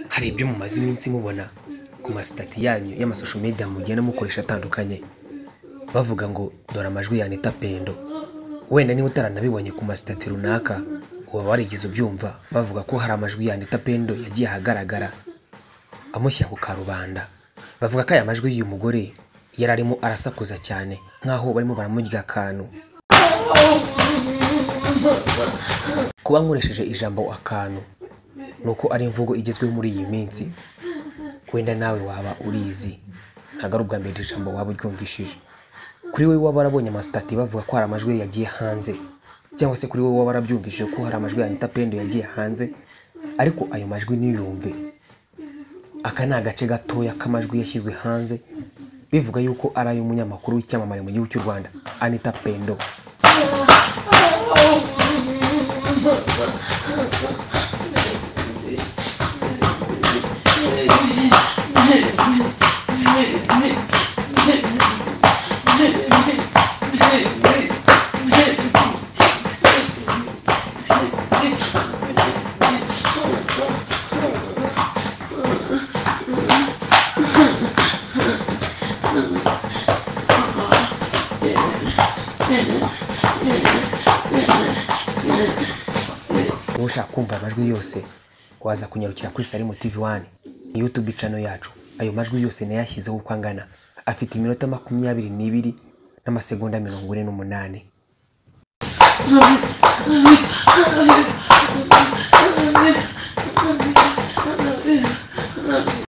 hari ibyo mumaze iminsi mubona ku masitati yanyu y'amasosho media mugenda mukoresha atandukanye bavuga ngo dore amajwi ya Anita Pendo wenda niba utaranabibonye ku masitati runaka uba warigeze ubyumva bavuga ko hari amajwi ya Anita Pendo yagiye ahagaragara amushyira ku karubanda bavuga ko aya majwi y'uyu mugore yari arimo arasakuza cyane nk'aho barimo baramurya akantu kuba nkoresheje ijambo akantu ni uko ari imvugo igezweho muri iyi minsi wenda nawe waba urizi ntabwo ari ubwa mbere iri jambo waba uryumvishije kuri wowe waba warabonye amasitati bavuga ko hari amajwi ye yagiye hanze cyangwa se kuri wowe waba warabyumvishije ko hari amajwi ya Anita Pendo yagiye hanze ariko ayo majwi ntiyumve aka ni agace gatoya k'amajwi yashyizwe hanze bivuga yuko ari ay'umunyamakuru w'icyamamare mu gihugu cy'u Rwanda Anita Pendo niba ushaka kumva amajwi yose waza kunyarukira kuri salimu tv wani yutube cano yacu ayo majwi yose nayashyizeho uko angana afite iminota makumyabiri n'ibiri n'amasegonda mirongo ine n'umunani